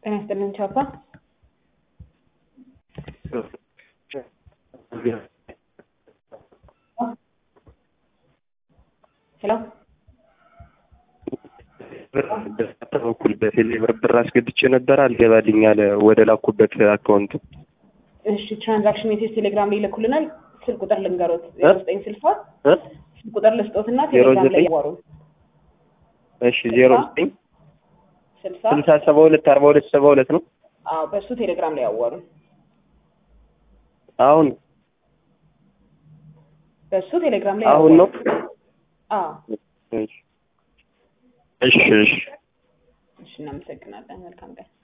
ጤና ይስጥልን ቻፓ። ሄሎ በኩል በቴሌብር ብር አስገብቼ ነበር አልገባልኝ አለ ወደ ላኩበት አካውንት። እሺ ትራንዛክሽን ሜሴጅ ቴሌግራም ላይ ይልኩልናል። ስልክ ቁጥር ልንገሮት እ? ዘጠኝ ስልሳ እ? ስልክ ቁጥር ልስጦትና ዜሮ ቴሌግራም ላይ ዘጠኝ ያዋሩ እሺ ዜሮ ዘጠኝ ስልሳ ስልሳ ሰባ ሁለት አርባ ሁለት ሰባ ሁለት ነው። አዎ በእሱ ቴሌግራም ላይ ያዋሩ አሁን በእሱ ቴሌግራም ላይ አሁን ነው። ያዋሩ። አዎ እሺ እሺ እሺ እሺ እናመሰግናለን። መልካም ቀን